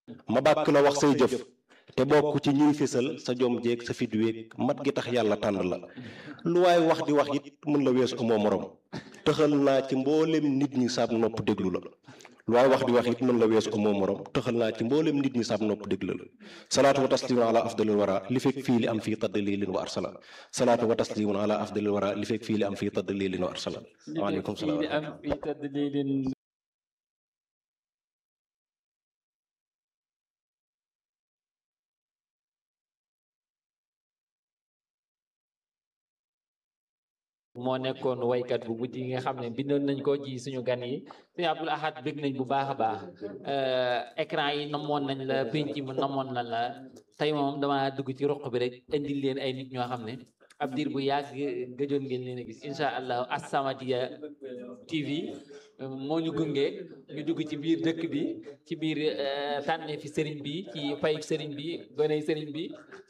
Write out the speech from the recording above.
ma bàkk la wax say jëf te bokk ci ñuy fésal sa jom jeeg sa fit weeg mat gi tax yàlla tànn la lu waay wax di wax it mën la weesu amoo morom tëxal naa ci mboolem nit ñi saab nopp déglu la lu waay wax di wax it mën la weesu amoo morom tëxal naa ci mboolem nit ñi saab nopp déglu la salaatu wa taslimun ala afdalil wara li fekk fii li am fii taddalilin wa arsala salaatu wa taslimun ala afdalil wara li fekk fii li am fii taddalilin wa arsala waaleykum salaam li am fii taddalilin moo nekkoon waykat bu mujj yi nga xam ne bindoon nañ ko ji suñu gan yi suñu Abdul Ahad bëgg nañ bu baax a baax écran yi namoon nañ la penc mi namoon nañ la tey moom dama dugg ci roq bi rek indil leen ay nit ñoo xam ne ab diir bu yàgg gëjoon ngeen leen a gis incha allah As-Samadiyya TV moo ñu gunge ñu dugg ci biir dëkk bi ci biir tànne fi sëriñ bi ci fay sëriñ bi goney sëriñ bi